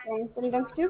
እንደምትችል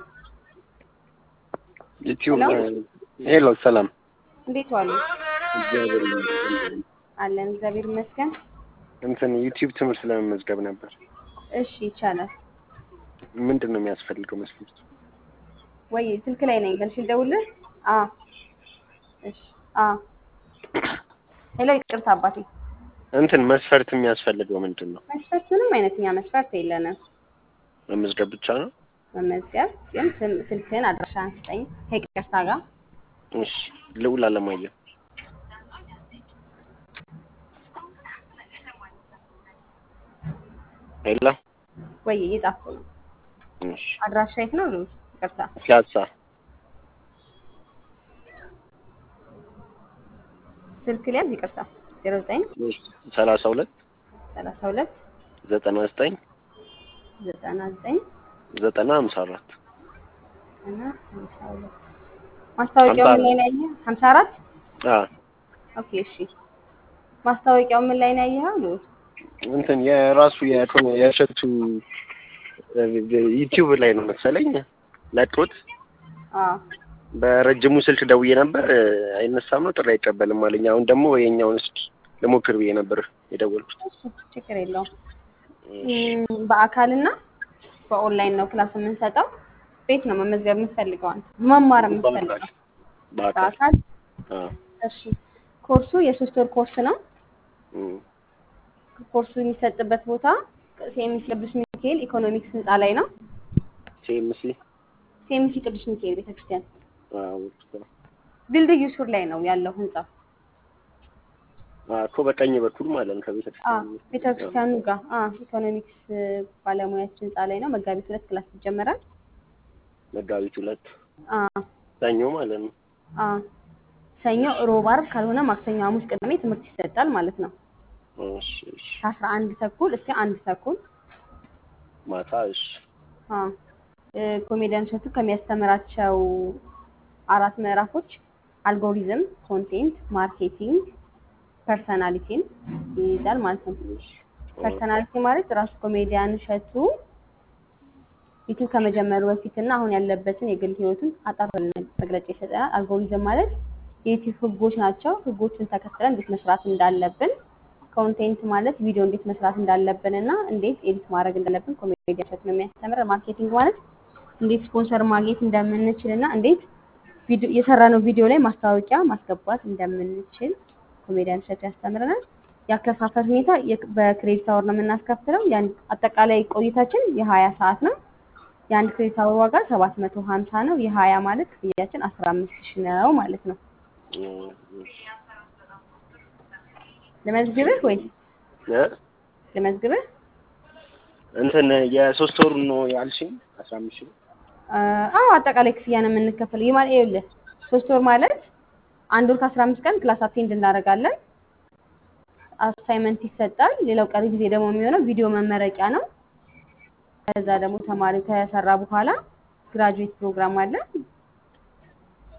ዩቲዩብ ሄሎ? ሄሎ፣ ሰላም እንዴት ዋሉ? እግዚአብሔር ይመስገን። አለን እግዚአብሔር ይመስገን። እንትን ዩቲዩብ ትምህርት ለመመዝገብ ነበር። እሺ ይቻላል ምንድን ነው የሚያስፈልገው መስፈርቱ? ወይ ስልክ ላይ ነኝ ገልሽ ልደውልህ? አ እሺ አ ሄሎ ይቅርታ አባቴ እንትን መስፈርት የሚያስፈልገው ምንድን ነው? መስፈርት ምንም አይነት እኛ መስፈርት የለንም። መመዝገብ ብቻ ነው? መመዝገብ ግን ስም- ስልክህን አድራሻህን ስጠኝ ከይቅርታ ጋር እሺ። ልዑል አለማየሁ ሄሎ። ወይ እየጻፍኩ ነው። እሺ። አድራሻ የት ነው? ልዑል ይቅርታ ፒያሳ ስልክ ሊያዝ ይቅርታ ዜሮ ዘጠኝ ሰላሳ ሁለት ሰላሳ ሁለት ዘጠና ዘጠኝ ዘጠና ዘጠኝ ዘጠና ሀምሳ አራት እና ሀምሳ ሁለት ማስታወቂያው ምን ላይ ነው ያየኸው? ሀምሳ አራት አዎ ኦኬ እሺ ማስታወቂያው ምን ላይ ነው ያየኸው? ልዑል እንትን የራሱ የእንትን የእሸቱ ዩቲዩብ ላይ ነው መሰለኝ ለጥሮት አዎ በረጅሙ ስልክ ደውዬ ነበር አይነሳም ነው ጥሪ አይቀበልም አለኝ። አሁን ደግሞ የኛውን እስኪ ልሞክር ብዬ ነበር የደወልኩት። እሺ ችግር የለውም። እም፣ በአካልና በኦንላይን ነው ክላስ የምንሰጠው። ቤት ነው መመዝገብ የምትፈልገው አንተ መማር የምትፈልገው በአካል በአካል አዎ። እሺ ኮርሱ የሶስት ወር ኮርስ ነው። እም፣ ኮርሱ የሚሰጥበት ቦታ ሴሚሲ ቅዱስ ሚካኤል ኢኮኖሚክስ ህንፃ ላይ ነው። ሲኤምሲ ሴሚሲ ቅዱስ ሚካኤል ቤተክርስቲያን አዎ፣ ድልድዩ ሱር ላይ ነው ያለው ህንፃ። አዎ እኮ በቀኝ በኩል ማለት ነው አ ከቤተክርስቲያን ቤተክርስቲያኑ ጋር አ ኢኮኖሚክስ ባለሙያችን ህንፃ ላይ ነው። መጋቢት ሁለት ክላስ ይጀመራል። መጋቢት ሁለት አ ሰኞ ማለት ነው። አ ሰኞ፣ ሮብ፣ ዓርብ ካልሆነ ማክሰኞ፣ ሐሙስ፣ ቅዳሜ ትምህርት ይሰጣል ማለት ነው። እሺ፣ እሺ። ከአስራ አንድ ተኩል እስከ አንድ ተኩል ማታ እሺ፣ አ እ፣ ኮሜዲያን እሸቱ ከሚያስተምራቸው አራት ምዕራፎች አልጎሪዝም፣ ኮንቴንት፣ ማርኬቲንግ፣ ፐርሰናሊቲን ይይዛል ማለት ነው። ፐርሰናሊቲ ማለት ራሱ ኮሜዲያን እሸቱ ዩቲዩብ ከመጀመሩ በፊት እና አሁን ያለበትን የግል ህይወቱን አጠር ያለ መግለጫ ይሰጠናል። አልጎሪዝም ማለት የዩቲዩብ ህጎች ናቸው። ህጎቹን ተከትለን እንዴት መስራት እንዳለብን። ኮንቴንት ማለት ቪዲዮ እንዴት መስራት እንዳለብን እና እንዴት ኤዲት ማድረግ እንዳለብን ኮሜዲያን እሸቱ ነው የሚያስተምረን። ማርኬቲንግ ማለት እንዴት ስፖንሰር ማግኘት እንደምንችል እና እንዴት ቪዲዮ የሰራነው ቪዲዮ ላይ ማስታወቂያ ማስገባት እንደምንችል ኮሜዲያን እሸቱ ያስተምረናል። የአከፋፈል ሁኔታ የ- በክሬዲት አወር ነው የምናስከፍለው። የአንድ አጠቃላይ ቆይታችን የሀያ ሰዓት ነው። የአንድ ክሬዲት አወር ዋጋ ሰባት መቶ ሀምሳ ነው። የሀያ ማለት ክፍያችን አስራ አምስት ሺህ ነው ማለት ነው። እም፣ እሺ። ልመዝግብህ ወይ እ? ልመዝግብህ? እንትን የሶስት ወሩ ነው ያልሽኝ አስራ አምስት ሺህ አ- አዎ አጠቃላይ ክፍያ ነው የምንከፍለው። ይህ ማለት ይኸውልህ ሶስት ወር ማለት አንድ ወር ከአስራ አምስት ቀን ክላስ አቴንድ እናደርጋለን። አሳይመንት ይሰጣል። ሌላው ቀሪ ጊዜ ደግሞ የሚሆነው ቪዲዮ መመረቂያ ነው። ከዛ ደግሞ ተማሪው ከሰራ በኋላ ግራጁዌት ፕሮግራም አለ።